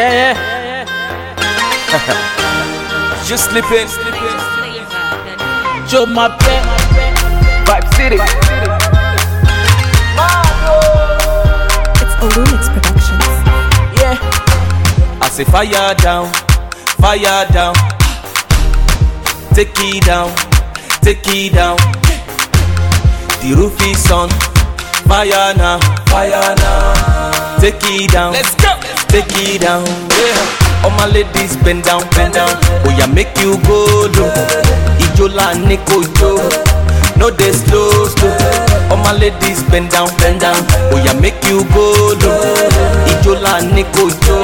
yeah, yeah. you sleeping? Show my pet. Vibe City. It's Olumix Productions. Yeah. I say fire down, fire down. Take it down, take it down. The roof is on fire now, fire now. Take it down, let's go. Take it down, yeah. All my ladies bend down, bend down. Oh yeah, make you go low. Ijola niko jo, no dey slow slow. All my ladies bend down, bend down. Oh yeah, make you go low. Ijola niko jo,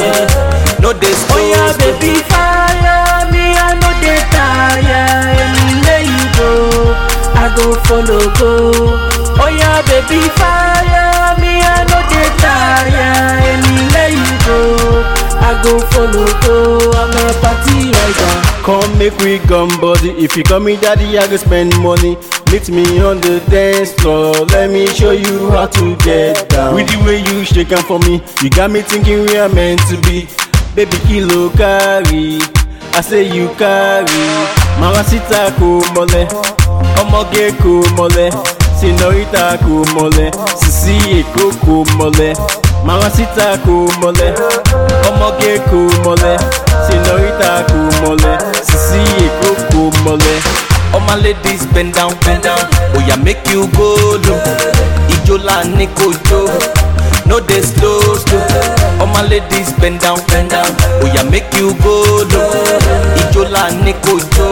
no dey slow. Oh yeah, slow. baby, fire me, I know they tire. Anywhere you go, I go follow go. Oh yeah, baby, fire me, I know they tire. Anywhere you go, I go follow go. I'm a party rider. Come make we gum body. If you call me daddy, I go spend money. Meet me on the dance floor. Let me show you how to get down. With the way you shake am for me, you got me thinking we are meant to be. Baby kilo carry, I say you carry. Mama sita ko mole, ọmọge ko mole, senorita ko mole, sisi eko ko mole. Mama sita ko mole, ọmọge ko mole, senorita ko mole, sisi eko ko mole. All my ladies bend down, bend down. Oh yeah, make you go low. Ijola niko jo, no dey slow slow. All my ladies bend down, bend down. Oh yeah, make you go low. Ijola niko jo,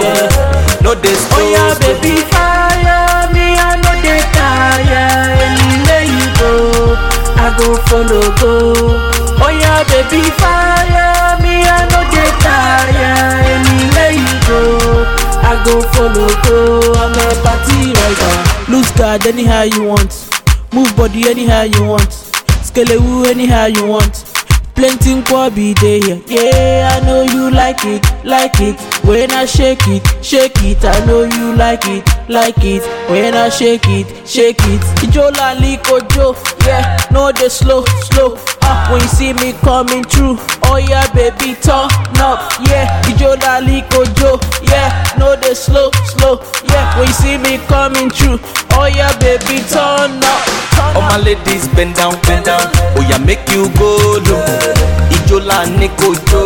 no dey slow Oh yeah, slow. baby, fire me, I know they tire. Anywhere you go, I go follow go. Oh yeah, baby, fire me, I know they tire. Anywhere you go, I go follow go. I'm a party rider. Loose guard anyhow you want. Move body anyhow you want. Skelewu anyhow you want. Plenty nkwobi dey here. Yeah, I know you like it, like it. When I shake it, shake it. I know you like it, like it. When I shake it, shake it. Ijola likojo, yeah. No dey slow, slow. Ah, when you see me coming through, oh yeah, baby, turn up, yeah. Ijola likojo, yeah. No dey slow, slow, yeah. When you see me coming through, oh yeah, baby, turn up. Turn All up. my ladies bend down, bend down. Oh yeah, make you go low. Ijola niko jo,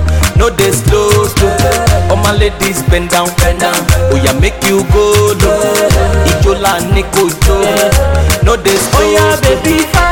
no dey slow slow. All my ladies bend down, bend down. Oh yeah, make you go low. Ijola niko jo, no dey slow Oh yeah, slow. baby, fire